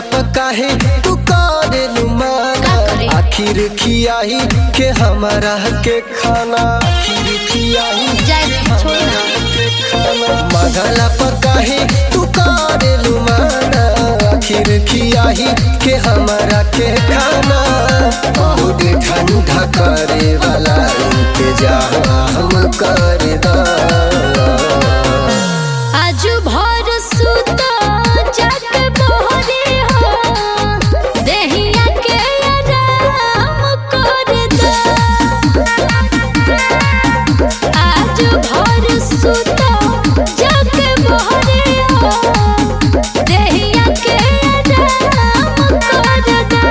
काहे तू करेलू माना का करे? आखिर खियाही के हमारा के खाना आखिर खियाही जाए दे, छोड़ ना के खाना मगला पकाहे तू करेलू माना आखिर खियाही के हमारा के खाना बहुत ठंडा करे वाला इंतजाम कर दा आज भर सुता जाके बहरे हो देहिया के आराम कर दा आज भर सुता जाके बहरे हो देहिया के आराम कर दा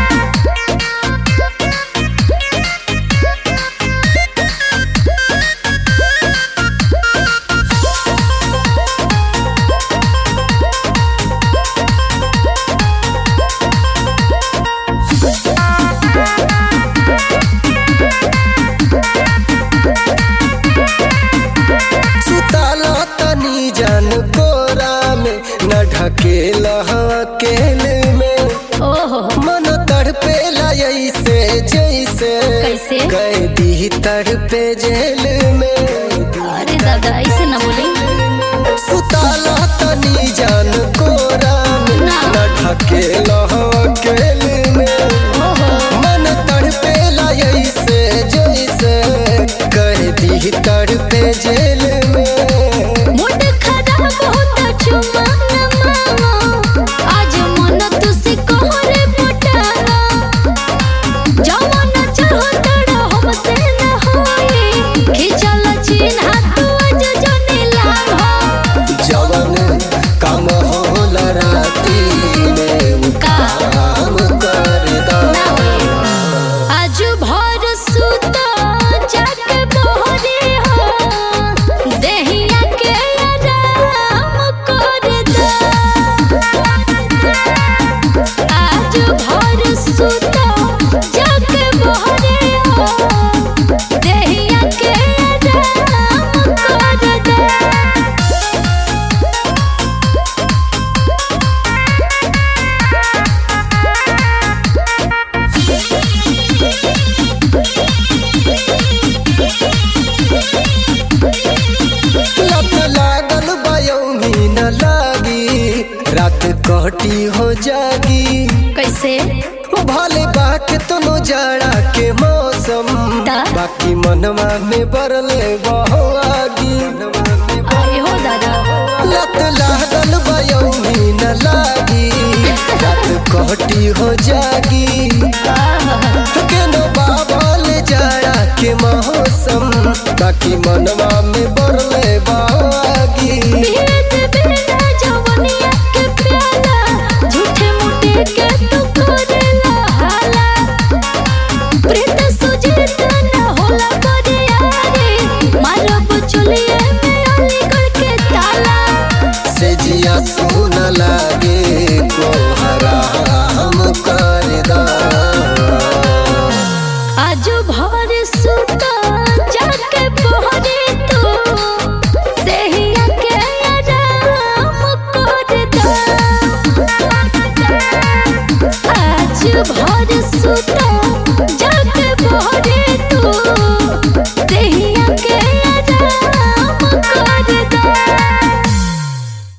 सुताला तनी जान कोरा में न ढकेला अकेले में ओहो मन तड़पेला ऐसे जैसे कैसे? कैदी तड़पे जेल में अरे दादा ऐसे ना बोले सुताला तनी जान कोरा में ना। न ढकेला अकेले में ओहो मन तड़पेला ऐसे जैसे कैदी तड़पे जेल में मूड खराब होता चुमा न मामा आज मन तुसी कोहरे पटाना जवान चाहो तड़ा हमसे न होई खिचल चिन्ह तू आज जने लाभ जवन काम होला राती में उ का? काम कर दा ना होई आज भर सुता जाके बहरे हो देहिया के आराम कर दा आज भर सुता जाके बहरे हो देहिया के आराम कर दा लत लागल बयौनी न लागी रात कटी हो जागी कैसे भले बाके तनो जाड़ा के मौसम ता? बाकी मनवा में बरले बहो आगी अरे हो दादा लत लागल बयौनी न लागी रात कटी हो जागी केनो बाबल जाड़ा के मौसम बाकी मनवा में बरले बागी पीत बिना जवनिया के प्याला झूठे मूठे के तू करेला हाला प्रीत सुजीत न होला बरियारी मारब चलिए में अलीगढ़ के ताला से जिया सुन लागे को हराम कर दा आज भर सुता जाके बहरे तू देहिया के आराम कर दा आज भर